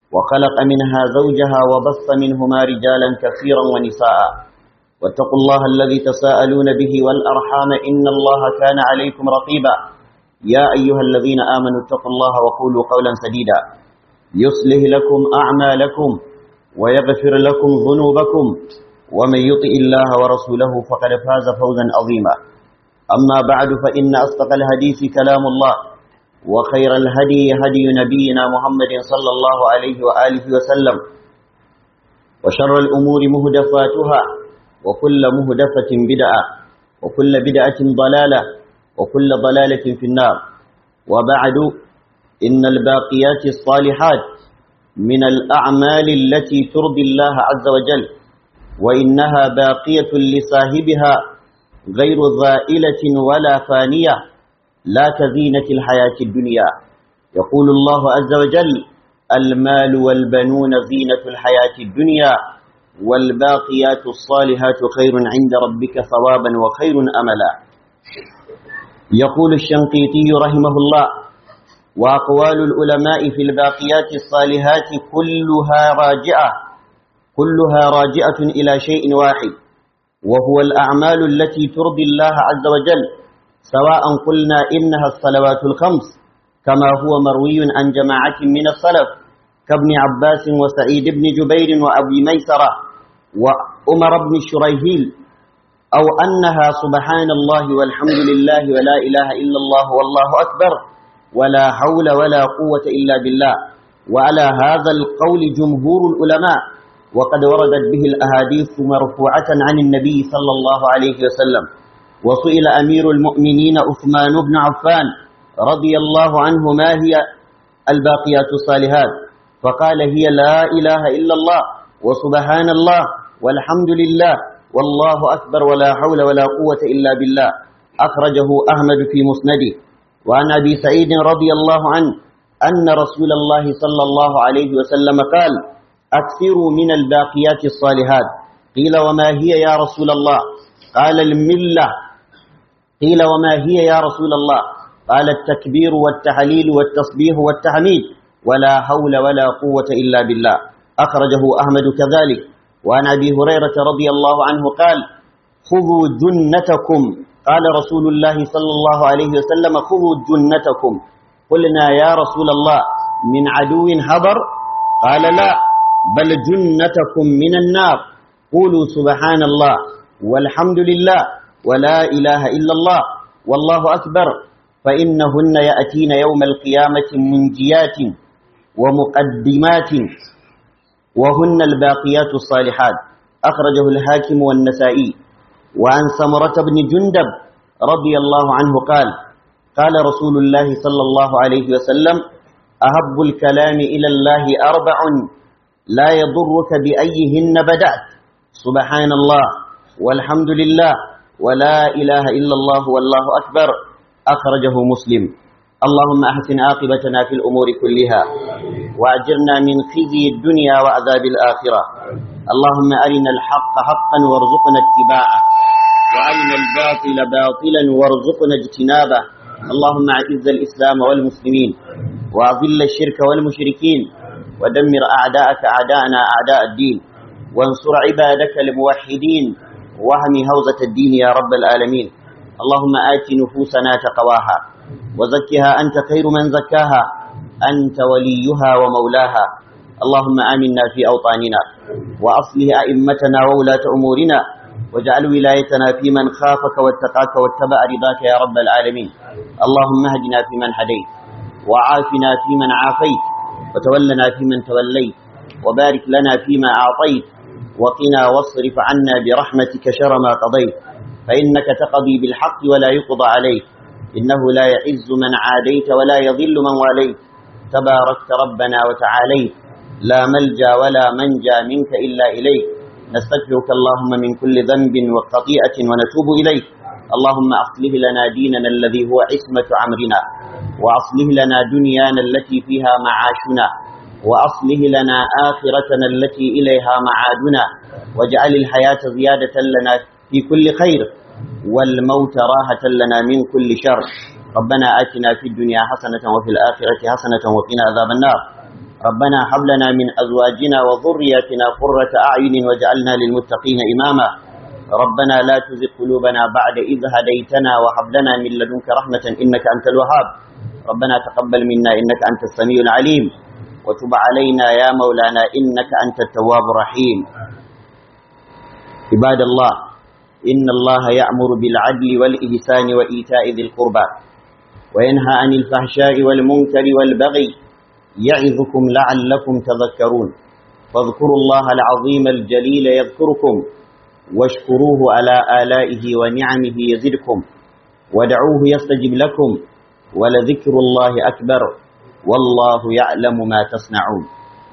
وخلق منها زوجها وبث منهما رجالا كثيرا ونساء واتقوا الله الذي تساءلون به والأرحام إن الله كان عليكم رقيبا يا أيها الذين آمنوا اتقوا الله وقولوا قولا سديدا يصلح لكم أعمالكم ويغفر لكم ذنوبكم ومن يطئ الله ورسوله فقد فاز فوزا عظيما أما بعد فإن أصدق الحديث كلام الله وخير الهدي هدي نبينا محمد صلى الله عليه وآله وسلم وشر الأمور مهدفاتها وكل مهدفة بدعة وكل بدعة ضلالة وكل ضلالة في النار وبعد إن الباقيات الصالحات من الأعمال التي ترضي الله عز وجل وإنها باقية لصاحبها غير ذائلة ولا فانية لا كزينة الحياة الدنيا يقول الله عز وجل المال والبنون زينة الحياة الدنيا والباقيات الصالحات خير عند ربك ثوابا وخير أملا يقول الشنقيطي رحمه الله وأقوال العلماء في الباقيات الصالحات كلها راجعة كلها راجعة إلى شيء واحد وهو الأعمال التي ترضي الله عز وجل سواء قلنا إنها الصلوات الخمس كما هو مروي عن جماعة من السلف كابن عباس وسعيد بن جبير وأبي ميسرة وأمر بن شريهيل أو أنها سبحان الله والحمد لله ولا إله إلا الله والله أكبر ولا حول ولا قوة إلا بالله وعلى هذا القول جمهور العلماء وقد وردت به الأحاديث مرفوعة عن النبي صلى الله عليه وسلم وسئل أمير المؤمنين عثمان بن عفان رضي الله عنه ما هي الباقيات الصالحات فقال هي لا إله إلا الله وسبحان الله والحمد لله والله أكبر ولا حول ولا قوة إلا بالله أخرجه أحمد في مسنده وعن أبي سعيد رضي الله عنه أن رسول الله صلى الله عليه وسلم قال أكثروا من الباقيات الصالحات قيل وما هي يا رسول الله قال الملة قيل وما هي يا رسول الله قال التكبير والتحليل والتصبيح والتحميد ولا حول ولا قوة إلا بالله أخرجه أحمد كذلك وعن أبي هريرة رضي الله عنه قال خذوا جنتكم قال رسول الله صلى الله عليه وسلم خذوا جنتكم قلنا يا رسول الله من عدو حضر قال لا بل جنتكم من النار قولوا سبحان الله والحمد لله ولا إله إلا الله والله أكبر فإنهن يأتين يوم القيامة منجيات ومقدمات وهن الباقيات الصالحات أخرجه الحاكم والنسائي وعن سمرة بن جندب رضي الله عنه قال قال رسول الله صلى الله عليه وسلم أهب الكلام إلى الله أربع لا يضرك بأيهن بدأت سبحان الله والحمد لله ولا إله إلا الله والله أكبر أخرجه مسلم اللهم أحسن عاقبتنا في الأمور كلها وأجرنا من خزي الدنيا وعذاب الآخرة اللهم أرنا الحق حقا وارزقنا اتباعه وأرنا الباطل باطلا وارزقنا اجتنابه اللهم أعز الإسلام والمسلمين وأذل الشرك والمشركين ودمر أعداءك أعداءنا أعداء الدين وانصر عبادك الموحدين وهم هوزة الدين يا رب العالمين اللهم آت نفوسنا تقواها وزكها أنت خير من زكاها أنت وليها ومولاها اللهم آمنا في أوطاننا وأصله أئمتنا وولاة أمورنا واجعل ولايتنا في من خافك واتقاك واتبع رضاك يا رب العالمين اللهم اهدنا فيمن هديت وعافنا فيمن عافيت وتولنا فيمن توليت وبارك لنا فيما أعطيت وقنا واصرف عنا برحمتك شر ما قضيت فإنك تقضي بالحق ولا يقضى عليك إنه لا يعز من عاديت ولا يضل من واليت تباركت ربنا وتعاليت لا ملجا ولا منجا منك إلا إليك نستغفرك اللهم من كل ذنب وخطيئة ونتوب إليك اللهم أصلح لنا ديننا الذي هو عصمة أمرنا وأصلح لنا دنيانا التي فيها معاشنا وأصلح لنا آخرتنا التي إليها معادنا واجعل الحياة زيادة لنا في كل خير والموت راحة لنا من كل شر ربنا آتنا في الدنيا حسنة وفي الآخرة حسنة وقنا عذاب النار ربنا هب لنا من أزواجنا وذرياتنا قرة أعين واجعلنا للمتقين إماما ربنا لا تزغ قلوبنا بعد إذ هديتنا وهب لنا من لدنك رحمة إنك أنت الوهاب ربنا تقبل منا إنك أنت السميع العليم وتب علينا يا مولانا إنك أنت التواب الرحيم عباد الله إن الله يأمر بالعدل والإحسان وإيتاء ذي القربى وينهى عن الفحشاء والمنكر والبغي يعظكم لعلكم تذكرون فاذكروا الله العظيم الجليل يذكركم واشكروه على آلائه ونعمه يزدكم ودعوه يستجب لكم ولذكر الله أكبر والله يعلم ما تصنعون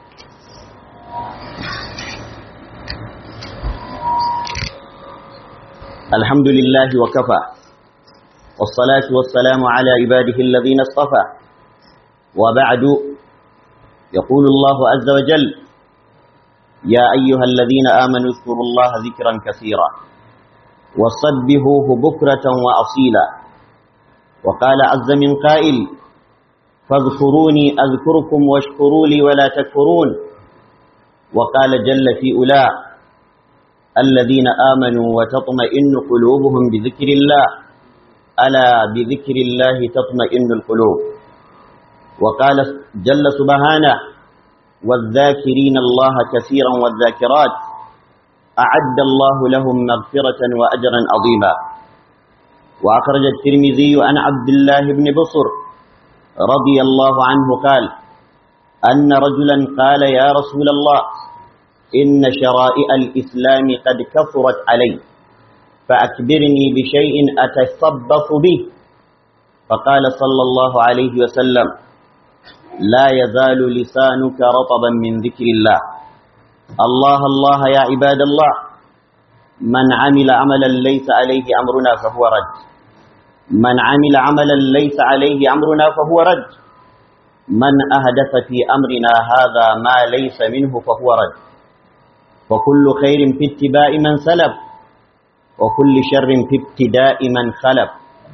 الحمد لله وكفى والصلاة والسلام على عباده الذين اصطفى وبعد يقول الله عز وجل يا أيها الذين آمنوا اذكروا الله ذكرا كثيرا وصبهوه بكرة وأصيلا وقال عز من قائل فاذكروني أذكركم واشكروا لي ولا تكفرون وقال جل في أولى الذين آمنوا وتطمئن قلوبهم بذكر الله ألا بذكر الله تطمئن القلوب وقال جل سبحانه والذاكرين الله كثيرا والذاكرات أعد الله لهم مغفرة وأجرا عظيما وأخرج الترمذي عن عبد الله بن بصر رضي الله عنه قال أن رجلا قال يا رسول الله إن شرائع الإسلام قد كثرت علي فأكبرني بشيء أتصبط به فقال صلى الله عليه وسلم لا يزال لسانك رطبا من ذكر الله الله الله يا عباد الله من عمل عملا ليس عليه أمرنا فهو رد من عمل عملا ليس عليه أمرنا فهو رد من أهدف في أمرنا هذا ما ليس منه فهو رد وكل خير في اتباع من سلف وكل شر في ابتداء من خلف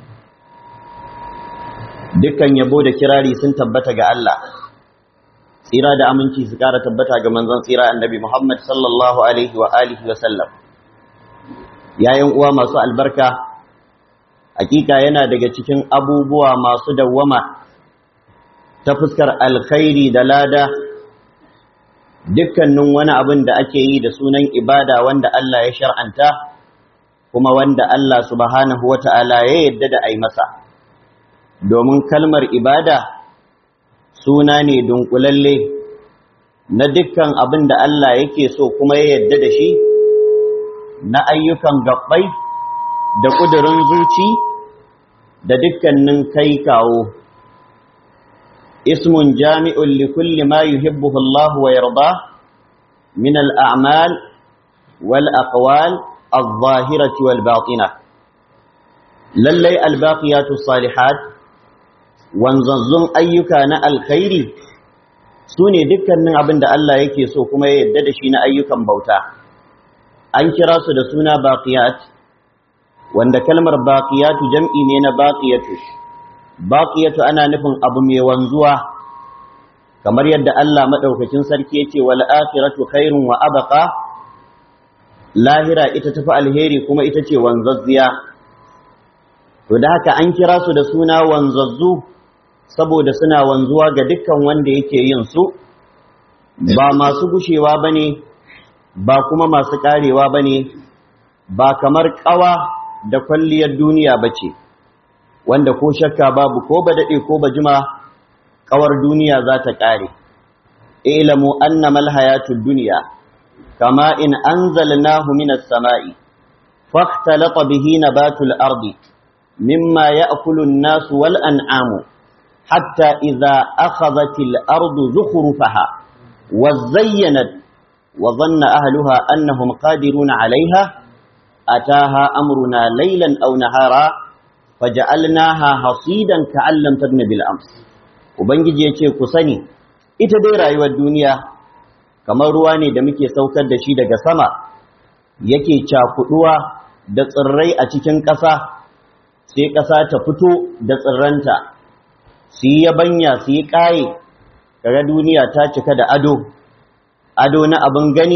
dukkan yabo da kirari sun tabbata ga Allah tsira da aminci su kara tabbata ga manzon tsira annabi Muhammad sallallahu alaihi wa alihi wa sallam yayin uwa masu albarka hakika yana daga cikin abubuwa masu dawwama ta fuskar alkhairi da lada dukkanin wani abin da ake yi da sunan ibada wanda Allah ya shar'anta kuma wanda Allah subhanahu wata'ala ya yadda da ai masa domin kalmar ibada suna ne dunkulalle na dukkan abin da Allah yake so kuma ya yadda da shi na ayyukan gabbai da ƙudurin zuci da dukkanin kai kawo ismun jami'un li kulli ma yuhibbuhu Allah wa yarda min al-a'mal wal aqwal adh-dhahirati wal batinah lallai al-baqiyatu salihat wanzanzun ayyuka na alkhairi su ne dukkanin abin da Allah yake so kuma ya yadda da shi na ayyukan bauta an kira su da suna baqiyat wanda kalmar baqiyatu jam'i ne na baqiyatu baqiyatu ana nufin abu mai wanzuwa kamar yadda Allah madaukakin sarki yace wal akhiratu khairun wa abqa lahira ita tafi alheri kuma ita ce wanzazziya to da haka an kira su da suna wanzazzu saboda suna wanzuwa ga dukkan wanda yake yin su ba masu gushewa bane ba kuma masu karewa bane ba kamar kawa da kwalliyar duniya bace wanda ko shakka babu ko ba dade ko ba jima kawar duniya za ta kare ilamu annama alhayatud dunya kama in anzalnahu minas sama'i fahtalata bihi nabatul ardi مما يأكل الناس والأنعام حتى إذا أخذت الأرض زخرفها وزينت وظن أهلها أنهم قادرون عليها أتاها أمرنا ليلا أو نهارا فجعلناها حصيدا كأن لم تغن بالأمس ubangiji ya ce ku sani ita dai rayuwar duniya kamar ruwa ne da muke saukar da shi daga sama yake cakuduwa da tsirrai a cikin ƙasa sai ƙasa ta fito da tsirranta su yi yabanya su yi ƙaye kaga duniya ta cika da ado ado na abin gani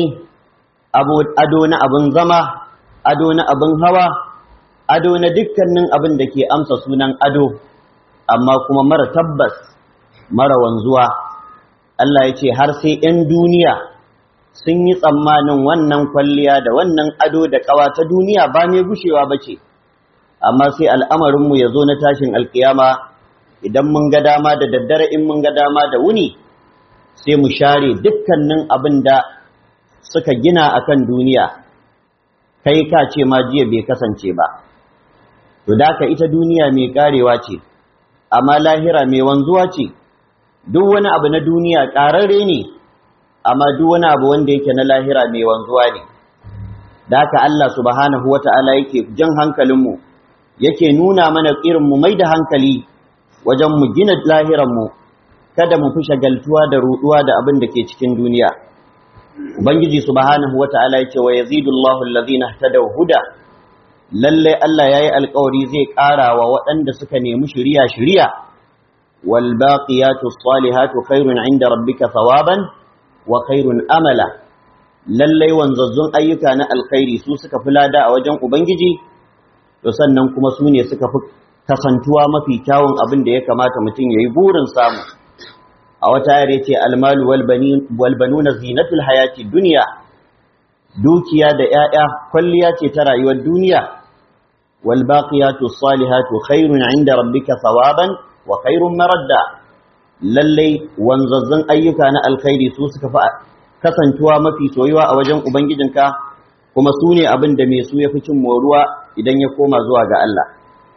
ado na abin zama ado na abin hawa ado na dukkanin abin da ke amsa sunan ado amma kuma mara tabbas mara wanzuwa Allah ya ce har sai 'yan duniya sun yi tsammanin wannan kwalliya da wannan ado da ƙawa ta duniya ba mai gushewa ba ce amma sai al'amarinmu ya zo na tashin alkiyama idan mun ga dama da daddare in mun ga dama da wuni sai mu share dukkanin abin da suka gina a kan duniya kai ka ce ma jiya bai kasance ba to da ka ita duniya mai karewa ce amma lahira mai wanzuwa ce duk wani abu na duniya ƙararre ne amma duk wani abu wanda yake na lahira mai wanzuwa ne da haka Allah subhanahu wata'ala yake jan hankalinmu yake nuna mana irin mu mai da hankali wajen mu gina lahiranmu kada mu fi shagaltuwa da ruduwa da abin da ke cikin duniya ubangiji subhanahu wata'ala yake wa yazidullahu allazina ihtadaw huda lalle Allah yayi alƙawari zai ƙara wa waɗanda suka nemi shiriya shiriya wal baqiyatu salihatu khairun inda rabbika thawaban wa khairun amala lalle wanzazzun ayyuka na alkhairi su suka fi lada a wajen ubangiji to sannan kuma su ne suka fi kasantuwa mafi kyawun abin da ya kamata mutum yayi burin samu a wata yare ce almalu wal banuna zinatul hayati dunya dukiya da 'ya'ya kwalliya ce ta rayuwar duniya wal baqiyatu salihatu khairun 'inda rabbika thawaban wa khairun maradda lalle wanzazzan ayyuka na alkhairi su suka fi kasantuwa mafi soyuwa a wajen ubangijinka kuma su ne abin da mai su ya fi cin moruwa idan ya koma zuwa ga Allah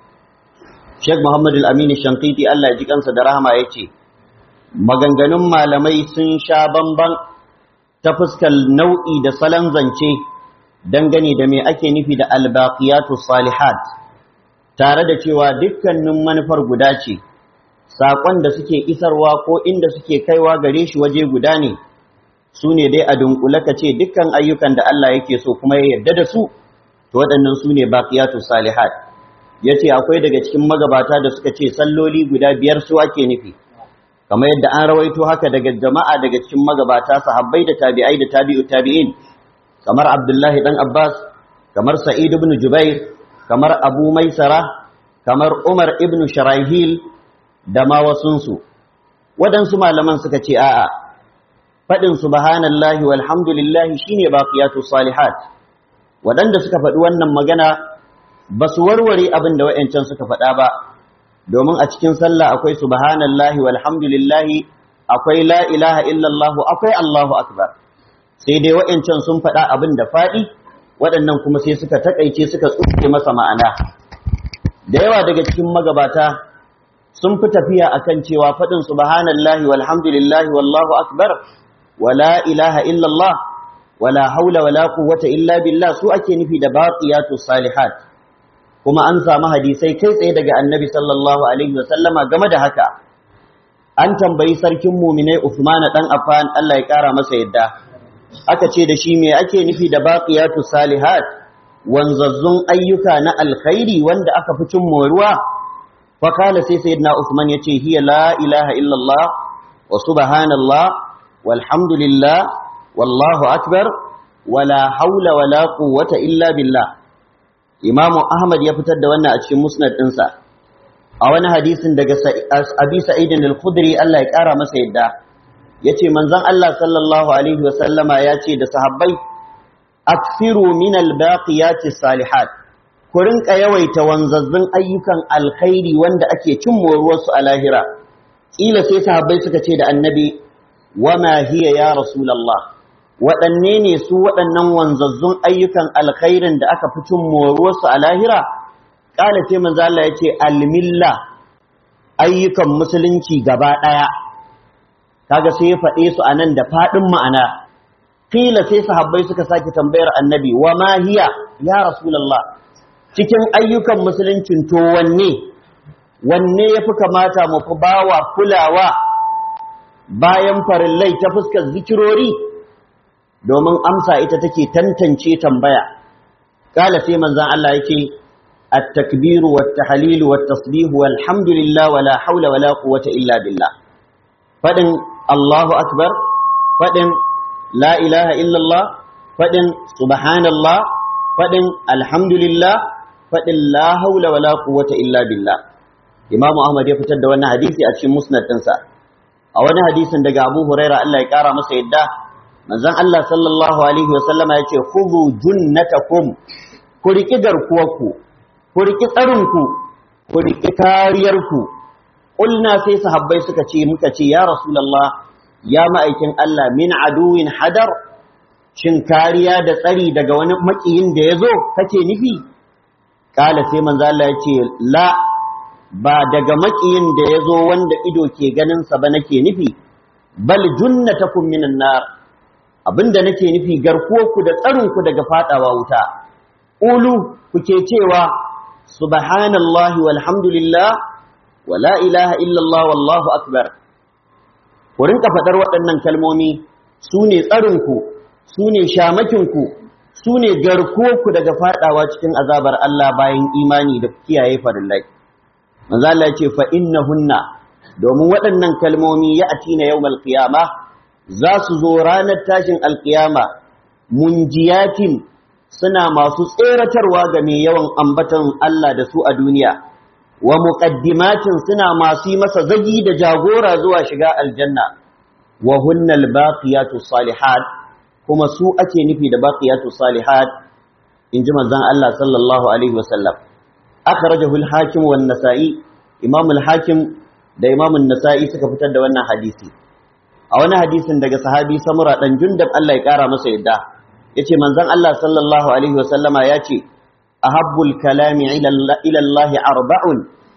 Sheikh Muhammad Al-Amin Shankiti Allah ya ji kansa da rahama yace maganganun malamai sun sha bamban ta fuskar nau'i da salon zance dangane da me ake nufi da albaqiyatu salihat tare da cewa dukkanin manufar guda ce saƙon da suke isarwa ko inda suke kaiwa gare shi waje guda ne su ne dai a dunkule ka ce dukkan ayyukan da Allah yake so kuma ya yarda da su to waɗannan su ne baqiyatu salihat yace akwai daga cikin magabata da suka ce salloli guda biyar su ake nufi kamar yadda an rawaito haka daga jama'a daga cikin magabata sahabbai da tabi'ai da tabi'u tabi'in kamar Abdullahi dan Abbas kamar Sa'id ibn Jubair kamar Abu Maisara kamar Umar ibn Sharahil da ma wasunsu waɗansu malaman suka ce a'a faɗin subhanallahi walhamdulillahi shine baqiyatu salihat waɗanda suka faɗi wannan magana ba su warware abin da wa'yancan suka faɗa ba domin a cikin sallah akwai subhanallahi walhamdulillahi akwai la ilaha illallah akwai Allahu akbar sai dai wa'yancan sun faɗa abin da faɗi waɗannan kuma sai suka takaice suka tsuke masa ma'ana da yawa daga cikin magabata sun fi tafiya akan cewa faɗin subhanallahi walhamdulillahi wallahu akbar wala ilaha illallah wala haula wala quwwata illa billah su ake nufi da baqiyatu salihat kuma an samu hadisai kai tsaye daga annabi sallallahu alaihi wasallama game da haka an tambayi sarkin muminai Uthman dan Affan Allah ya kara masa yadda aka ce da shi me ake nufi da baqiyatu salihat wanzazzun ayyuka na alkhairi wanda aka fi cin moruwa fa kala sai sayyidina Uthman yace hiya la ilaha illa Allah wa subhanallah walhamdulillah wallahu akbar wala haula wala quwwata illa billah Imam Ahmad ya fitar da wannan a cikin musnad ɗinsa a wani hadisin daga Abi Sa'id al-Khudri Allah ya ƙara masa yadda yace manzon Allah sallallahu alaihi wa sallama yace da sahabbai aksiru min al-baqiyati salihat ku rinka yawaita wanzazzun ayyukan alkhairi wanda ake cin moruwarsu a lahira kila sai sahabbai suka ce da annabi wama hiya ya rasulullah waɗanne ne su waɗannan wanzazzun ayyukan alkhairin da aka fi cin moruwarsu a lahira ƙala sai manzo Allah ya ce almilla ayyukan musulunci gaba ɗaya kaga sai ya faɗe su a nan da faɗin ma'ana kila sai sahabbai suka sake tambayar annabi wa ma hiya ya rasulullah cikin ayyukan musuluncin to wanne wanne ya fi kamata mu fi bawa kulawa bayan farillai ta fuskar zikirori domin amsa ita take tantance tambaya kala sai manzon Allah yake at-takbiru wat-tahlilu wat-tasbihu walhamdulillah wala hawla wala quwwata illa billah fadin Allahu akbar faɗin la ilaha illallah faɗin subhanallah faɗin alhamdulillah faɗin la haula wala quwwata illa billah Imam Ahmad ya fitar da wannan hadisi a cikin musnad ɗinsa a wani hadisin daga Abu Huraira Allah ya kara masa yadda manzon Allah sallallahu alaihi wa sallama yace khudhu junnatakum ku riki garkuwarku ku riki tsarinku ku riki kariyarku qulna sai sahabbai suka ce muka ce ya rasulullah ya ma'aikin Allah min aduwin hadar shin kariya da tsari daga wani makiyin da yazo kake nufi kala sai manzo Allah yace la ba daga makiyin da yazo wanda ido ke ganin sa ba nake nufi bal junnatakum minan nar abinda nake nufi garkuwarku da tsarinku daga fadawa wuta ulu kuke cewa subhanallahi walhamdulillah wala ilaha illallah wallahu akbar ku rinka fadar waɗannan kalmomi su ne tsarinku su ne shamakinku su ne garkuwarku daga fadawa cikin azabar Allah bayan imani da kiyaye farillai manzo Allah ya ce fa innahunna domin waɗannan kalmomi ya atina yawmal qiyamah za su zo ranar tashin alkiyama munjiyatin suna masu tseratarwa ga mai yawan ambatan Allah da su a duniya wa muqaddimatin suna masu yi masa zagi da jagora zuwa shiga aljanna wa hunnal baqiyatu salihat kuma su ake nufi da baqiyatu salihat inji manzon Allah sallallahu alaihi wasallam akhrajahu al-hakim wan nasa'i imam al-hakim da imam an-nasa'i suka fitar da wannan hadisi a wani hadisin daga sahabi samura dan jundab Allah ya kara masa yadda yace manzon Allah sallallahu alaihi wasallama yace ahabbul kalami ila Allah arba'un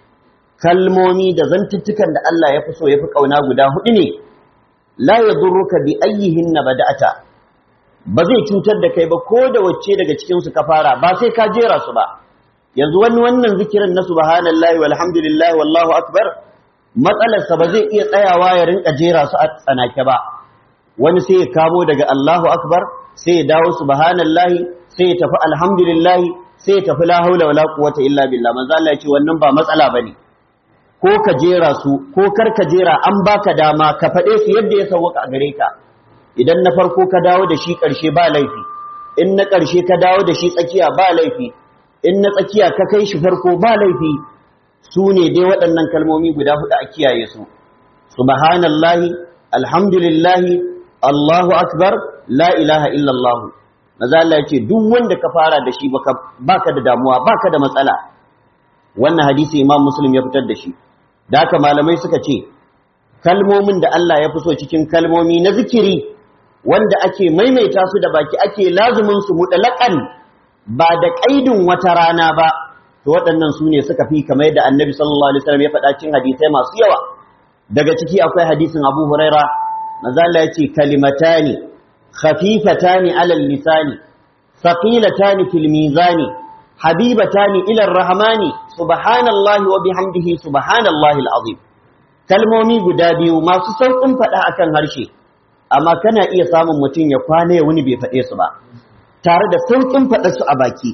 kalmomi da zantuttukan da Allah ya fi so ya fi kauna guda hudu ne la yadurruka bi ayyihinna bada'ata ba zai cutar da kai ba ko da wacce daga cikin su ka fara ba sai ka jera su ba yanzu wani wannan zikirin na subhanallahi walhamdulillahi wallahu akbar matsalarsa ba zai iya tsayawa ya rinka jera su a tsanake ba wani sai ya kamo daga Allahu akbar sai ya dawo subhanallahi sai ya tafi alhamdulillahi sai ya tafi la haula wala quwwata illa billah manzo Allah ya ce wannan ba matsala bane ko ka jera su ko kar ka jera an baka dama ka faɗe su yadda ya sauka a gare ka idan na farko ka dawo da shi ƙarshe ba laifi in na ƙarshe ka dawo da shi tsakiya ba laifi in na tsakiya ka kai shi farko ba laifi su ne dai waɗannan kalmomi guda hudu a kiyaye su subhanallahi alhamdulillahi allahu akbar la ilaha illallah maza Allah ya ce duk wanda ka fara da shi baka da damuwa baka da matsala wannan hadisi imam muslim ya fitar da shi da haka malamai suka ce kalmomin da Allah ya fi so cikin kalmomi na zikiri wanda ake maimaita su da baki ake lazumin su mutlaqan ba da kaidin wata rana ba to waɗannan su ne suka fi kamar yadda annabi sallallahu alaihi wasallam ya faɗa cikin hadisai masu yawa daga ciki akwai hadisin Abu Huraira manzo Allah ya ce kalimatani khafifatani alal lisani thaqilatani fil mizani habibatani ila arrahmani subhanallahi wa bihamdihi subhanallahi alazim kalmomi guda biyu masu sauƙin faɗa akan harshe amma kana iya samun mutum ya kwana ya wuni bai faɗe su ba tare da sauƙin faɗa su a baki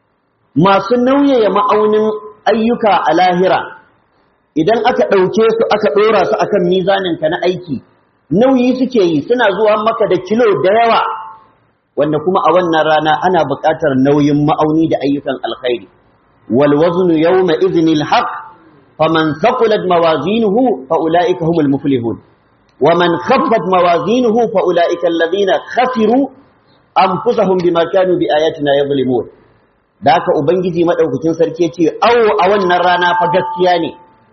masu nauyaya ma'aunin ayyuka a lahira idan aka ɗauke su aka ɗora su akan mizaninka na aiki nauyi suke yi suna zuwa maka da kilo da yawa wanda kuma a wannan rana ana buƙatar nauyin ma'auni da ayyukan alkhairi wal waznu yawma idhnil haqq faman thaqulat mawazinuhu fa ulaika humul muflihun wa man khaffat mawazinuhu fa ulaika alladhina khasiru anfusahum bima kanu bi ayatina yadhlimun da haka ubangiji madaukakin sarki ce awo a wannan rana fa gaskiya ne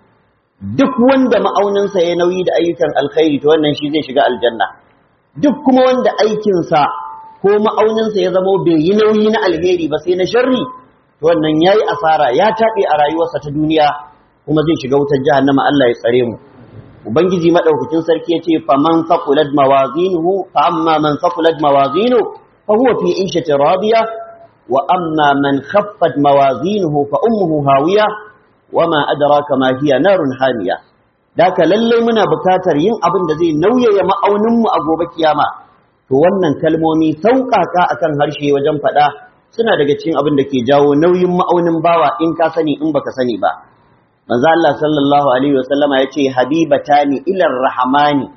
duk wanda ma'auninsa ya nauyi da ayyukan alkhairi to wannan shi zai shiga aljanna duk kuma wanda aikinsa ko ma'auninsa ya zamo bai yi nauyi na alheri ba sai na sharri to wannan yayi asara ya taɓe a rayuwarsa ta duniya kuma zai shiga wutar jahannama Allah ya tsare mu ubangiji madaukakin sarki ya ce faman faqulat mawazinuhu fa amma man faqulat mawazinu fa huwa fi 'ishatin radiyah وأما من خفت موازينه فأمه هاوية وما أدراك ما هي نار حامية ذاك للي منا بكاتر ين أبن دزي نوية يما أو نمو أبو بكياما to wannan kalmomi sauƙaƙa akan harshe wajen faɗa suna daga cikin abin da ke jawo nauyin ma'aunin bawa in ka sani in baka sani ba. Manzo Allah sallallahu alaihi wasallama yace habibatani ilar rahmani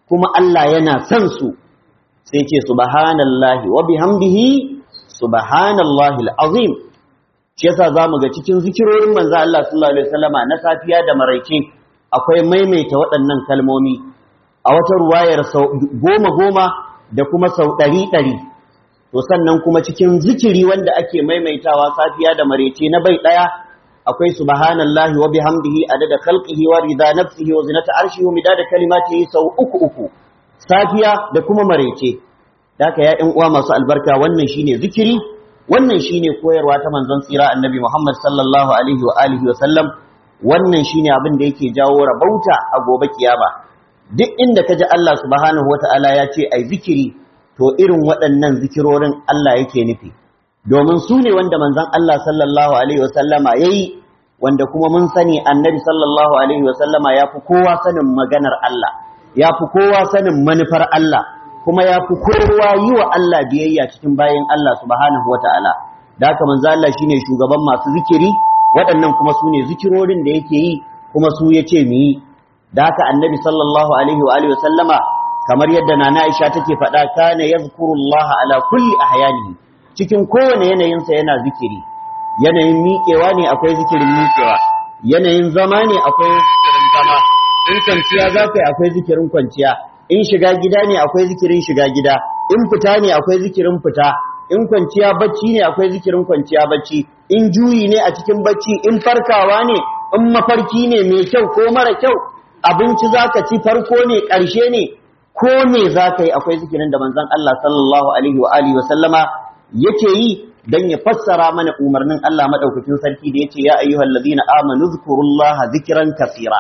kuma Allah yana son su sai ce subhanallahi wa bihamdihi subhanallahi alazim shi yasa zamu ga cikin zikirorin manzo Allah sallallahu alaihi wasallama na safiya da maraice akwai maimaita waɗannan kalmomi a wata ruwayar sau goma goma da kuma sau ɗari ɗari to sannan kuma cikin zikiri wanda ake maimaitawa safiya da maraice na bai ɗaya akwai subhanallahi wa bihamdihi adada khalqihi wa rida nafsihi wa zinata arshihi wa midada kalimatihi sau uku uku safiya da kuma maraice daka ya ƴan uwa masu albarka wannan shine zikiri wannan shine koyarwa ta manzon tsira annabi Muhammad sallallahu alaihi wa alihi wa sallam wannan shine abin da yake jawo rabauta a gobe kiyama duk inda kaji Allah subhanahu wataala ya ce ai zikiri to irin waɗannan zikirorin Allah yake nufi domin su ne wanda manzon Allah sallallahu alaihi wa sallama yayi wanda kuma mun sani annabi sallallahu alaihi wa sallama ya fi kowa sanin maganar Allah ya fi kowa sanin manufar Allah kuma ya fi kowa yi wa Allah biyayya cikin bayan Allah subhanahu wa ta'ala da haka manzo Allah shine shugaban masu zikiri waɗannan kuma su ne zikirorin da yake yi kuma su ya ce mu yi da haka annabi sallallahu alaihi wa alihi sallama kamar yadda nana Aisha take faɗa kana yazkurullaha ala kulli ahyanihi cikin kowane yanayinsa yana zikiri yanayin miƙewa ne akwai zikirin miƙewa yanayin zama ne akwai zikirin zama in kwanciya za ka yi akwai zikirin kwanciya in shiga gida ne akwai zikirin shiga gida in fita ne akwai zikirin fita in kwanciya bacci ne akwai zikirin kwanciya bacci in juyi ne a cikin bacci in farkawa ne in mafarki ne mai kyau ko mara kyau abinci zaka ci farko ne ƙarshe ne ko me zaka yi akwai zikirin da manzon Allah sallallahu alaihi wa alihi wa sallama yake yi dan ya fassara mana umarnin Allah madaukakin sarki da yace ya ayyuhallazina amanu zkurullaha zikran kaseera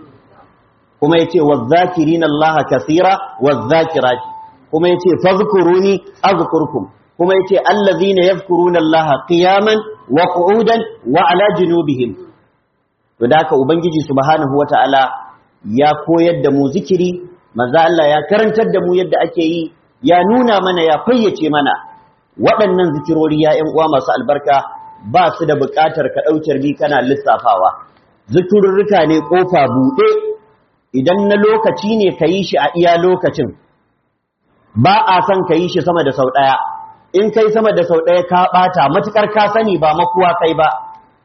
kuma yace wadh-dhakirina Allah kaseera wadh-dhakirati kuma yace fadhkuruni azkurkum kuma yace allazina yadhkuruna Allah qiyaman wa qu'udan wa ala junubihim to da haka ubangiji subhanahu wataala ya koyar da mu zikiri manzo Allah ya karantar da mu yadda ake yi ya nuna mana ya fayyace mana waɗannan zikirori ya ƴan uwa masu albarka ba su da buƙatar ka ɗaucar bi kana lissafawa zikirurruka ne ƙofa buɗe idan na lokaci ne ka yi shi a iya lokacin ba a son ka yi shi sama da sau ɗaya in kai sama da sau ɗaya ka ɓata matuƙar ka sani ba makuwa kai ba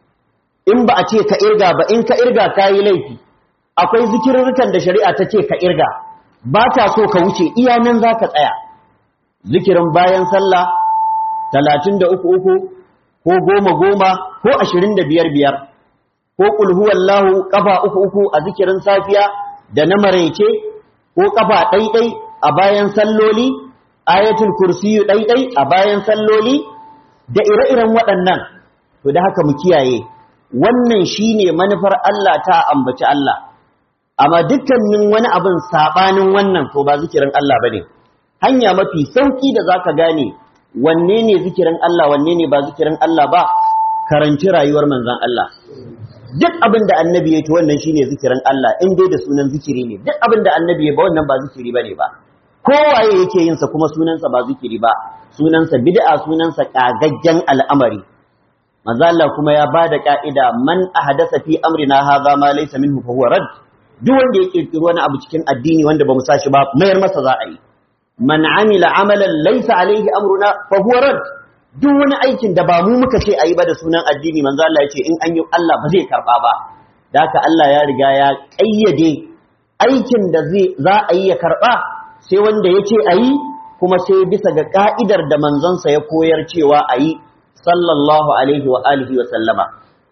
in ba a ce ka irga ba in ka irga ka yi laifi akwai zikirurrukan da shari'a ta ce ka irga ba ta so ka wuce iya nan za ka tsaya zikirin bayan sallah talatin da uku uku ko goma goma ko ashirin da biyar biyar ko ƙulhuwallahu ƙafa uku uku a zikirin safiya da na maraice ko ƙafa ɗaiɗai a bayan salloli ayatul kursiyu ɗaiɗai a bayan salloli da ire-iren waɗannan to da haka mu kiyaye wannan shine manufar Allah ta ambaci Allah amma dukkanin wani abin sabanin wannan to ba zikirin Allah bane hanya mafi sauki da zaka gane wanne ne zikirin Allah wanne ne ba zikirin Allah ba karanci rayuwar manzon Allah duk abin da annabi ya to wannan shine zikirin Allah in dai da sunan zikiri ne duk abin da annabi ya ba wannan ba zikiri bane ba kowaye yake yin sa kuma sunansa ba zikiri ba sunansa bid'a sunansa kagaggen al'amari manzo Allah kuma ya bada ka'ida man ahdasa fi amrina hadha ma laysa minhu fa huwa rad duk wanda ya kirkiri wani abu cikin addini wanda bamu sa shi ba mayar masa za a yi man amila amalan laysa alaihi amruna fa huwa rad duk wani aikin da ba mu muka ce ayi ba da sunan addini manzo Allah ya ce in an yi Allah ba zai karba ba da haka Allah ya riga ya kayyade aikin da zai za a yi ya karba sai wanda ya ce ayi kuma sai bisa ga ka'idar da manzonsa ya koyar cewa ayi sallallahu alaihi wa alihi wa sallama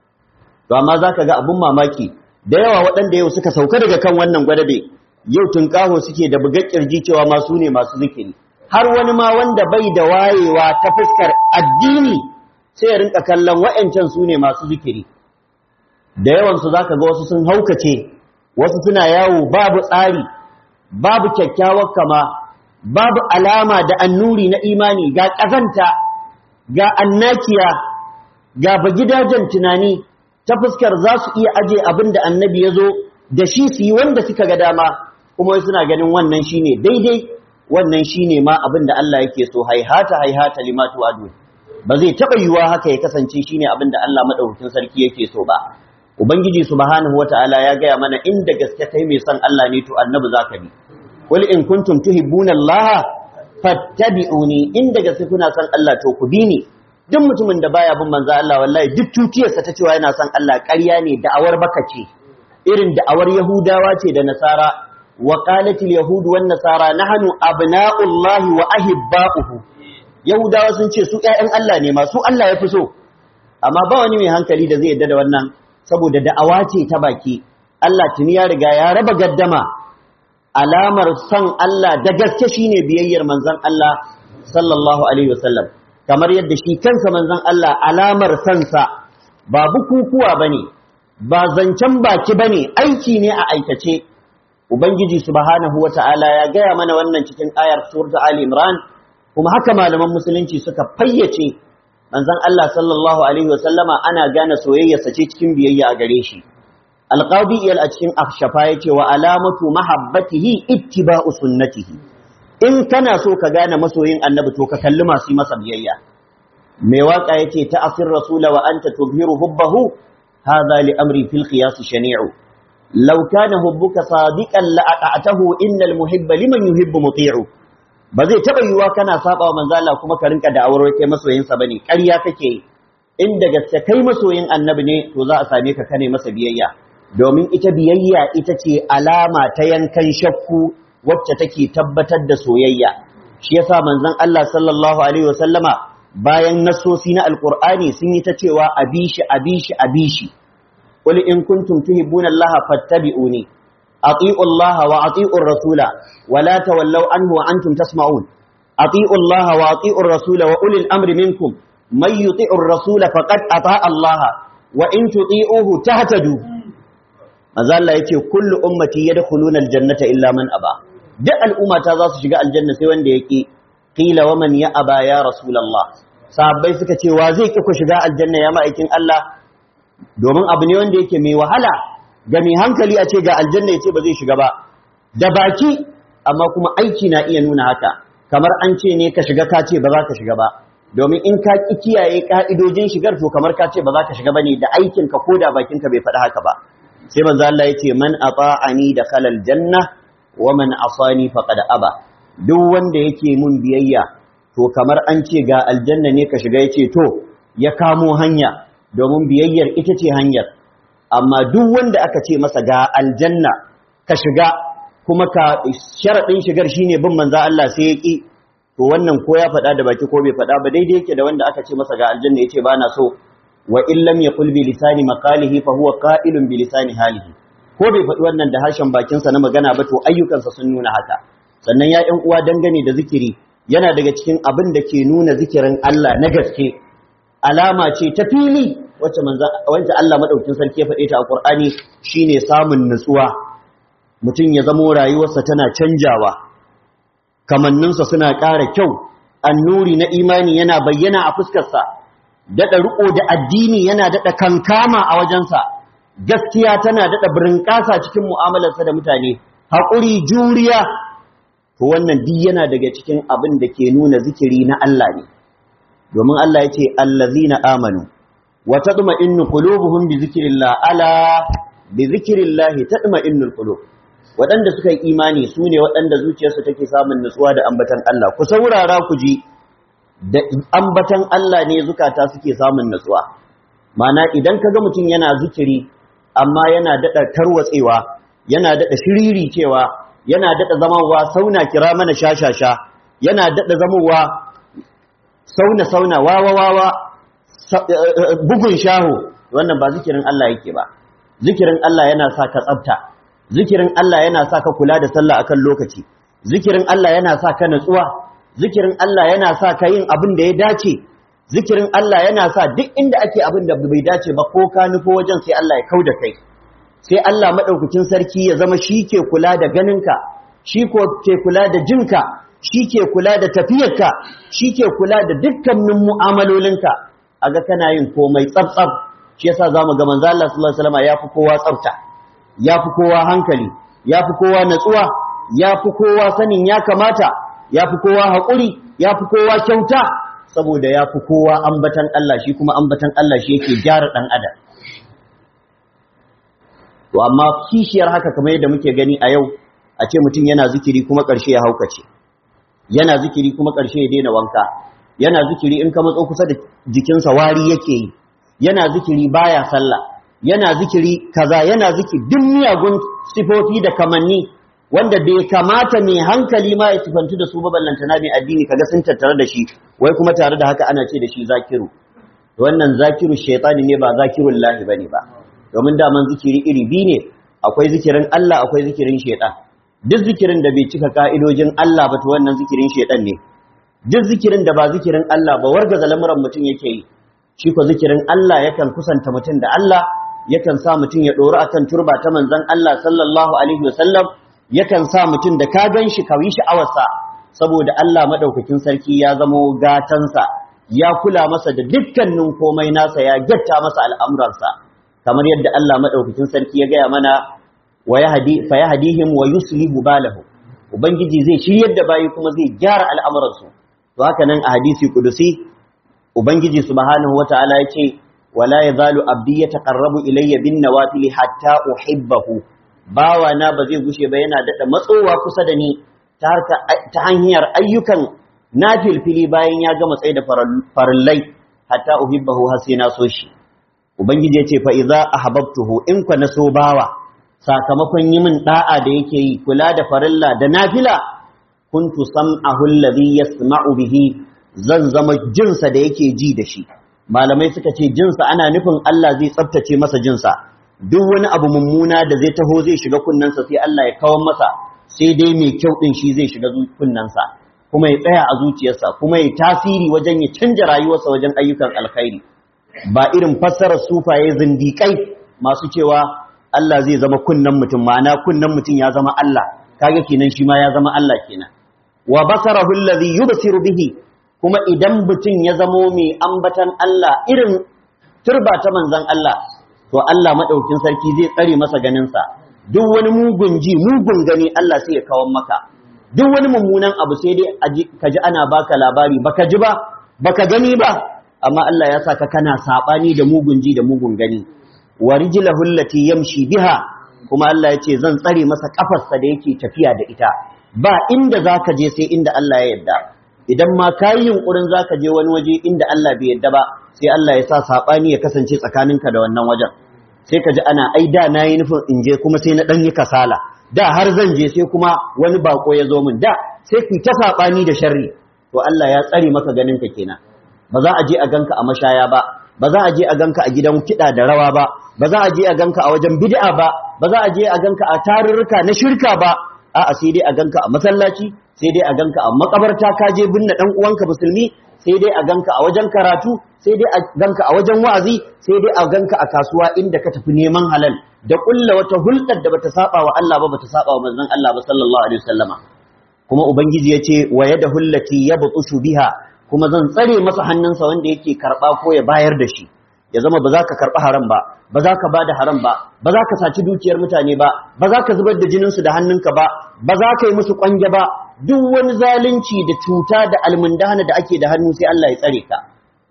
to amma zaka ga abun mamaki da yawa waɗanda yau suka sauka daga kan wannan gwadabe yau tunkaho suke da bugar kirji cewa ma su ne masu zikiri har wani ma wanda bai da wayewa ta fuskar addini sai ya rinka kallon wa'ancan su ne masu zikiri da yawan su zaka ga wasu sun haukace wasu suna yawo babu tsari babu kyakkyawar kama babu alama da annuri na imani ga ƙazanta ga annakiya ga bagidajen tunani ta fuskar za su iya aje abin da annabi ya zo da shi su yi wanda suka ga dama kuma wai suna ganin wannan shine daidai wannan shine ma abin da Allah yake so haihata haihata limatu adu ba zai taba yiwuwa haka ya kasance shine abin da Allah madaukakin sarki yake so ba ubangiji subhanahu wataala ya gaya mana inda gaske kai mai son Allah ne to annabi zaka bi qul in kuntum tuhibbuna Allah fattabi'uni in daga sai kuna son Allah to ku bi ni duk mutumin da baya bin manzo Allah wallahi duk tutiyarsa ta cewa yana son Allah ƙarya ne da'awar baka ce irin da'awar Yahudawa ce da Nasara wa qalatil yahud wan nasara nahnu abna'ullahi wa ahibba'uhu Yahudawa sun ce su ƴaƴan Allah ne ma su Allah ya fi so amma ba wani mai hankali da zai yadda da wannan saboda da'awa ce ta baki Allah tuni ya riga ya raba gaddama alamar son Allah da gaske shine biyayyar manzon Allah sallallahu alaihi wasallam kamar yadda shi kansa manzon Allah alamar sansa ba bukukuwa bane ba zancen baki bane aiki ne a aikace ubangiji subhanahu wata'ala ya gaya mana wannan cikin ayar surta ali imran kuma haka malaman musulunci suka fayyace manzon Allah sallallahu alaihi wasallama ana gane soyayyarsa ce cikin biyayya a gare shi alqadi iyal a cikin afshafa yace wa alamatu mahabbatihi ittiba'u sunnatihi in kana so ka gane masoyin annabi to ka kalli masu masa biyayya mai waka yace ta'asir rasula wa anta tubhiru hubbahu hadha li amri fil qiyas shani'u law kana hubbuka sadiqan la ata'tahu innal muhibba liman yuhibbu muti'u ba zai taba yiwa kana saba wa manzo Allah kuma ka rinka da aure kai masoyin sa bane ƙarya kake in da gaske kai masoyin annabi ne to za a same ka kane masa biyayya domin ita biyayya ita ce alama ta yankan shakku wacce take tabbatar da soyayya shi yasa manzon Allah sallallahu alaihi wasallama bayan nasosi na alqur'ani sun yi ta cewa abishi abishi abishi qul in kuntum tuhibbuna Allah fattabi'uni ati'u Allah wa ati'u rasula wa la tawallaw anhu wa antum tasma'un ati'u Allah wa ati'u rasula wa ulil amri minkum man yuti'u rasula faqad ata'a Allah wa in tuti'uhu tahtadu manzo Allah yace kullu ummati yadkhuluna aljannata illa man aba duk al'ummata za su shiga aljanna sai wanda yake qila wa man ya aba ya rasulullah sahabbai suka ce wa zai ki ku shiga aljanna ya ma'aikin Allah domin abu ne wanda yake mai wahala ga mai hankali a ce ga aljanna yace ba zai shiga ba da baki amma kuma aiki na iya nuna haka kamar an ce ne ka shiga ka ce ba za ka shiga ba domin in ka ki kiyaye ka'idojin shigar to kamar ka ce ba za ka shiga bane da aikin ka ko da bakin ka bai faɗi haka ba sai manzo Allah yace man ata'ani da khalal janna wa man asani faqad aba duk wanda yake mun biyayya to kamar an ce ga aljanna ne ka shiga yace to ya kamo hanya domin biyayyar ita ce hanyar amma duk wanda aka ce masa ga aljanna ka shiga kuma ka sharadin shigar shine bin manzo Allah sai ya ki to wannan ko ya faɗa da baki ko bai faɗa ba daidai yake da wanda aka ce masa ga aljanna yace ba na so wa in lam yaqul bi lisani maqalihi fa huwa qa'ilun bi lisani halihi ko bai faɗi wannan da harshen bakinsa na magana ba to ayyukansa sun nuna haka sannan ya ƴan uwa dangane da zikiri yana daga cikin abin da ke nuna zikirin Allah na gaske alama ce ta fili wacce manzo wanda Allah madaukin sarki ya faɗe ta a Qur'ani shine samun nutsuwa mutum ya zamo rayuwarsa tana canjawa kamanninsa suna ƙara kyau annuri na imani yana bayyana a fuskarsa daɗa riƙo da addini yana daɗa kankama a wajensa gaskiya tana daɗa birinƙasa cikin mu'amalarsa da mutane haƙuri juriya to wannan duk yana daga cikin abin da ke nuna zikiri na Allah ne domin Allah ya ce allazina amanu wa tatma'innu qulubuhum bi zikrillah ala bi zikrillah tatma'innul qulub waɗanda suka yi imani su ne waɗanda zuciyarsu take samun nutsuwa da ambatan Allah ku saurara ku ji da ambatan Allah ne zukata suke samun nutsuwa mana idan kaga mutum yana zikiri amma yana daɗa tarwatsewa yana daɗa shiriri cewa yana daɗa zamowa sauna kira mana shashasha yana daɗa zamowa sauna sauna wawa wawa bugun shaho wannan ba zikirin Allah yake ba zikirin Allah yana sa ka tsafta zikirin Allah yana sa ka kula da sallah akan lokaci zikirin Allah yana sa ka natsuwa zikirin Allah yana sa ka yin abin da ya dace zikirin Allah yana sa duk inda ake abin da bai dace ba ko ka nufo wajen sai Allah ya kau da kai sai Allah maɗaukakin sarki ya zama shi ke kula da ganinka shi ke kula da jinka shi ke kula da tafiyarka shi ke kula da dukkanin mu'amalolinka a ga kana yin komai tsabtsab shi yasa za mu ga manzo Allah sallallahu alaihi wasallam ya fi kowa tsafta ya fi kowa hankali ya fi kowa natsuwa ya fi kowa sanin ya kamata ya fi kowa haƙuri ya fi kowa kyauta saboda ya fi kowa ambatan Allah shi kuma ambatan Allah shi yake gyara ɗan adam to amma kishiyar haka kamar yadda muke gani a yau a ce mutum yana zikiri kuma ƙarshe ya haukace yana zikiri kuma ƙarshe ya daina wanka yana zikiri in ka matso kusa da jikinsa wari yake yi yana zikiri baya sallah yana zikiri kaza yana zikiri duk miyagun sifofi da kamanni wanda bai kamata mai hankali ma ya sifantu da su ba ballantana mai addini kaga sun tattare da shi wai kuma tare da haka ana ce da shi zakiru wannan zakiru shaytani ne ba zakirun lahi bane ba domin daman zikiri iri biyu ne akwai zikirin Allah akwai zikirin shaytan duk zikirin da bai cika ka'idojin Allah ba to wannan zikirin shaytan ne duk zikirin da ba zikirin Allah ba wargaza lamuran mutum yake yi shi ko zikirin Allah yakan kusanta mutum da Allah yakan sa mutum ya dori akan turba ta manzon Allah sallallahu alaihi wasallam yakan sa mutum da ka gan shi kawi sha'awarsa saboda Allah madaukakin sarki ya zamo gatansa ya kula masa da dukkanin komai nasa ya gyatta masa al'amuransa kamar yadda Allah madaukakin sarki ya gaya mana wa yahdi fa yahdihim wa yuslihu balahu ubangiji zai shiryar da bayi kuma zai gyara al'amuransu to haka nan a hadisi kudusi ubangiji subhanahu wataala ya ce wala yazalu abdi yataqarrabu ilayya bin nawafil hatta uhibbahu bawa na ba zai gushe ba yana daɗa matsowa kusa da ni ta hanyar ayyukan nafilfili bayan ya gama tsaye da farillai hatta uhibbahu har sai na so shi ubangiji ya ce fa idza ahbabtuhu in kwa na so bawa sakamakon yi min da'a da yake yi kula da farilla da nafila kuntu sam'ahu alladhi yasma'u bihi zan zama jinsa da yake ji da shi malamai suka ce jinsa ana nufin Allah zai tsaftace masa jinsa duk wani abu mummuna da zai taho zai shiga kunnensa sai Allah ya kawar masa sai dai mai kyau din shi zai shiga kunnensa kuma ya tsaya a zuciyarsa kuma ya tasiri wajen ya canja rayuwarsa wajen ayyukan alkhairi ba irin fassarar sufaye zindikai masu cewa Allah zai zama kunnen mutum ma'ana kunnen mutum ya zama Allah kaga kenan shi ma ya zama Allah kenan wa basarahu alladhi yubsiru bihi kuma idan mutum ya zamo mai ambatan Allah irin turba ta manzon Allah to Allah maɗaukin sarki zai tsare masa ganinsa duk wani mugun ji mugun gani Allah sai ya kawo maka duk wani mummunan abu sai dai ka ji ana baka labari baka ji ba baka gani ba amma Allah ya saka kana sabani da mugun ji da mugun gani wa rijlahu allati yamshi biha kuma Allah ya ce zan tsare masa kafarsa da yake tafiya da ita ba inda zaka je sai inda Allah ya yarda idan ma kayi yunkurin zaka je wani waje inda Allah bai yarda ba sai Allah ya sa saɓani ya kasance tsakaninka da wannan wajen sai ka ji ana ai da na yi nufin in je kuma sai na ɗan yi kasala da har zan je sai kuma wani bako ya zo min da sai ku ta saɓani da sharri to Allah ya tsare maka ganinka kenan ba za a je a ganka a mashaya ba ba za a je a ganka a gidan kiɗa da rawa ba ba za a je a ganka a wajen bid'a ba ba za a je a ganka a tarurruka na shirka ba a'a sai dai a ganka a masallaci sai dai a ganka a makabarta ka je binne dan uwanka musulmi sai dai a ganka a wajen karatu sai dai a ganka a wajen wa'azi sai dai a ganka a kasuwa inda ka tafi neman halal da kulla wata hulɗar da bata saba wa Allah ba bata saba wa manzon Allah ba sallallahu alaihi wasallama kuma ubangiji yace wa yadahu allati yabtushu biha kuma zan tsare masa hannunsa wanda yake karba ko ya bayar da shi ya zama ba za ka karɓi haram ba ba za ka ba da haram ba ba za ka saci dukiyar mutane ba ba za ka zubar da jininsu da hannunka ba ba za ka yi musu ƙwange ba duk wani zalunci da cuta da almundahana da ake da hannu sai Allah ya tsare ka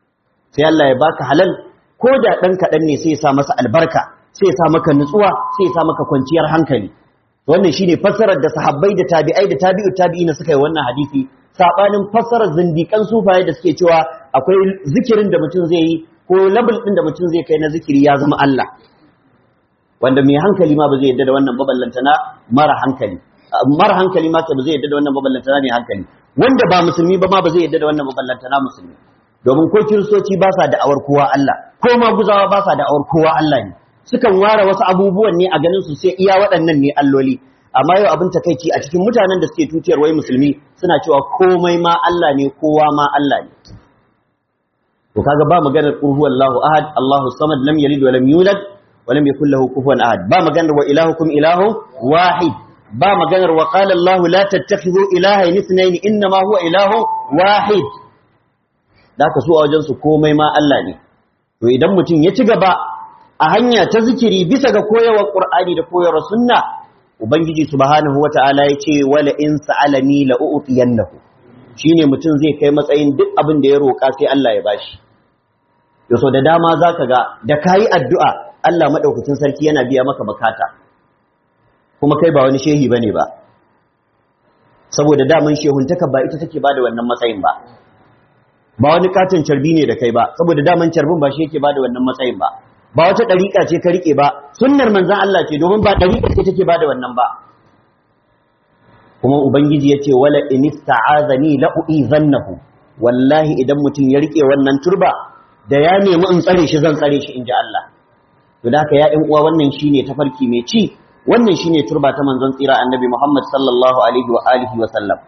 sai Allah ya baka halal ko da ɗan kaɗan ne sai ya sa masa albarka sai ya sa maka nutsuwa sai ya sa maka kwanciyar hankali wannan shine fassarar da sahabbai da tabi'ai da tabi'u tabi'ina suka yi wannan hadisi sabanin fassarar zindikan sufaye da suke cewa akwai zikirin da mutum zai yi ko labul din da mutum zai kai na zikiri ya zama Allah wanda mai hankali ma ba zai yadda da wannan baballantana mara hankali mara hankali ma ba zai yadda da wannan baballantana mai hankali wanda ba musulmi ba ma ba zai yadda da wannan baballantana musulmi domin ko kiristoci ba sa da'awar kowa Allah ko ma guzawa ba sa da'awar kowa Allah ne sukan ware wasu abubuwan ne a ganin su sai iya waɗannan ne alloli amma yau abin takeici a cikin mutanen da suke tutiyar wai musulmi suna cewa komai ma Allah ne kowa ma Allah ne to kaga ba maganar qul huwallahu ahad Allahu samad lam yalid wa lam yulad wa lam yakul lahu kufuwan ahad ba maganar wa ilahukum ilahu wahid ba maganar wa qala Allah la tattakhidhu ilahayn ithnayn inma huwa ilahu wahid daka su a wajen su komai ma Allah ne to idan mutum ya ci gaba a hanya ta zikiri bisa ga koyarwar Qur'ani da koyarwar sunna ubangiji subhanahu wata'ala ya ce wala in sa'alani la u'tiyannahu shine mutum zai kai matsayin duk abin da ya roƙa sai Allah ya bashi yaso da dama zaka ga da kayi addu'a Allah madaukakin sarki yana biya maka bukata kuma kai ba wani shehi bane ba saboda daman shehuntaka ba ita take bada wannan matsayin ba ba wani katon carbi ne da kai ba saboda daman carbin ba shi yake bada wannan matsayin ba ba wata ɗariƙa ce ka riƙe ba sunnar manzan Allah ce domin ba ɗariƙa ce take bada wannan ba kuma ubangiji ya ce wala in ista'azani la u'izannahu wallahi idan mutum ya riƙe wannan turba da ya nemi in tsare shi zan tsare shi inji Allah to da haka ya ƴan uwa wannan shine tafarki mai ci wannan shine turba ta manzon tsira annabi Muhammad sallallahu alaihi wa alihi wa sallam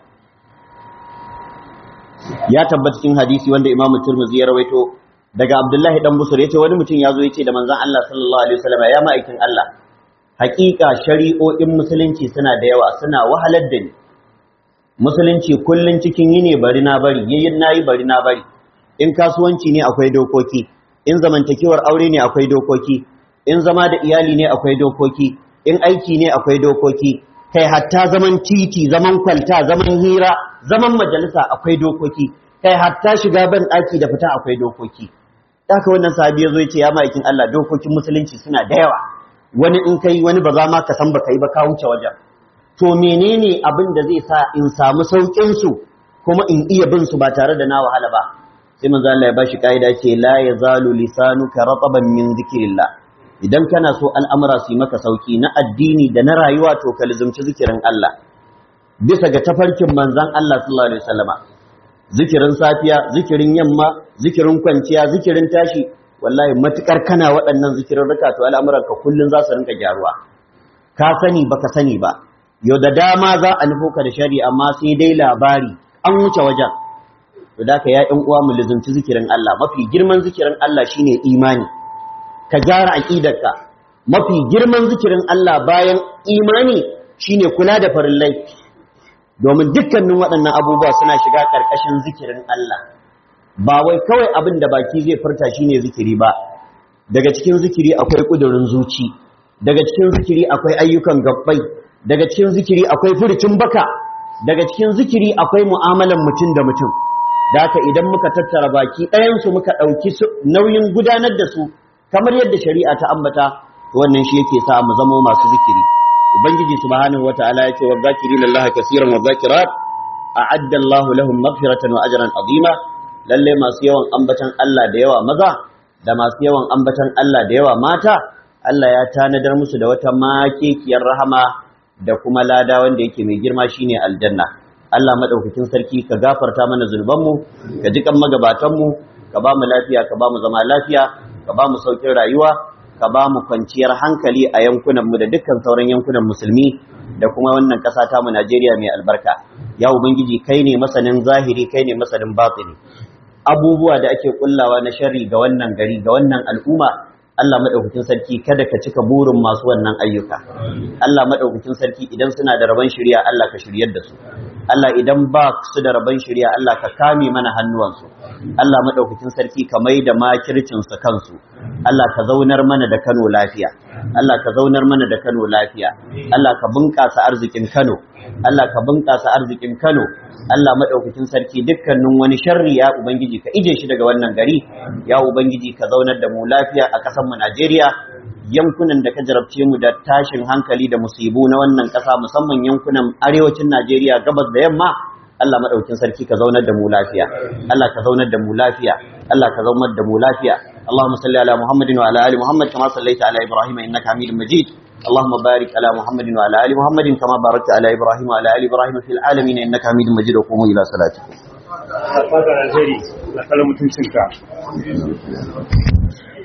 ya tabbata cikin hadisi wanda Imam Tirmidhi ya rawaito daga Abdullahi dan Busur yace wani mutum yazo yace da manzon Allah sallallahu alaihi wasallam ya ma'aikin Allah hakika shari'o'in musulunci suna da yawa suna wahalar da ni musulunci kullun cikin yini bari na bari yayin nayi bari na bari in kasuwanci ne akwai dokoki in zamantakewar aure ne akwai dokoki in zama da iyali ne akwai dokoki in aiki ne akwai dokoki kai hatta zaman titi zaman kwalta zaman hira zaman majalisa akwai dokoki kai hatta shiga ban daki da fita akwai dokoki haka wannan sahabi yazo yace ya ma'aikin Allah dokokin musulunci suna da yawa wani in kai wani ba za ma ka san baka yi ba ka wuce wajen to menene abin da zai sa in samu saukin su kuma in iya bin su ba tare da na wahala ba sai manzo Allah ya bashi kaida ce la yazalu lisanuka rataban min zikrillah idan kana so al'amura su yi maka sauki na addini da na rayuwa to ka lizumci zikirin Allah bisa ga tafarkin manzan Allah sallallahu alaihi wasallama zikirin safiya zikirin yamma zikirin kwanciya zikirin tashi wallahi matukar kana waɗannan zikirin rika to al'amuran ka kullun za su rinka gyaruwa ka sani baka sani ba yau da dama za a nufo ka da shari amma sai dai labari an wuce wajen to da ka ya ɗan uwa mu lizumci zikirin Allah mafi girman zikirin Allah shine imani ka gyara aqidarka mafi girman zikirin Allah bayan imani shine kula da farillai domin dukkanin waɗannan abubuwa suna shiga ƙarƙashin zikirin Allah ba wai kawai abin da baki zai furta shine zikiri ba daga cikin zikiri akwai ƙudurin zuci daga cikin zikiri akwai ayyukan gabbai daga cikin zikiri akwai furucin baka daga cikin zikiri akwai mu'amalan mutum da mutum da haka idan muka tattara baki ɗayansu muka ɗauki nauyin gudanar da su kamar yadda shari'a ta ambata wannan shi yake sa mu zama masu zikiri ubangiji subhanahu wataala yace wa zakirina Allah kaseeran wa zakirat a'adda Allah lahum maghfiratan wa ajran azima lalle masu yawan ambatan Allah da yawa maza da masu yawan ambatan Allah da yawa mata Allah ya tanadar musu da wata makekiyar rahama da kuma lada wanda yake mai girma shine aljanna Allah madaukakin sarki ka gafarta mana zunubanmu ka ji kan magabatanmu ka ba mu lafiya ka ba mu zama lafiya ka ba mu saukin rayuwa ka ba mu kwanciyar hankali a yankunanmu da dukkan sauran yankunan musulmi da kuma wannan ƙasa ta mu Najeriya mai albarka ya ubangiji kai ne masanin zahiri kai ne masanin batini abubuwa da ake kullawa na sharri ga wannan gari ga wannan al'umma Allah madaukakin sarki kada ka cika burin masu wannan ayyuka Allah madaukakin sarki idan suna da rabon shari'a Allah ka shiryar da su Allah idan ba su da rabon shari'a Allah ka kame mana hannuwansu Allah madaukakin sarki ka mai da makircin su kansu Allah ka zaunar mana da Kano lafiya Allah ka zaunar mana da Kano lafiya Allah ka bunƙasa arzikin Kano Allah ka bunƙasa arzikin Kano Allah madaukakin sarki dukkanin wani sharri ya ubangiji ka ije shi daga wannan gari ya ubangiji ka zaunar da mu lafiya a ƙasar mu Najeriya yankunan da ka jarabce mu da tashin hankali da musibu na wannan ƙasa musamman yankunan arewacin Najeriya gabas da yamma Allah madaukakin sarki ka zaunar da mu lafiya Allah ka zaunar da mu lafiya Allah ka zaunar da mu lafiya اللهم صل على محمد وعلى ال محمد كما صليت على ابراهيم انك حميد مجيد اللهم بارك على محمد وعلى ال محمد كما باركت على ابراهيم وعلى ال ابراهيم في العالمين انك حميد مجيد وقوموا الى صلاتكم fata alheri na kala mutuncinka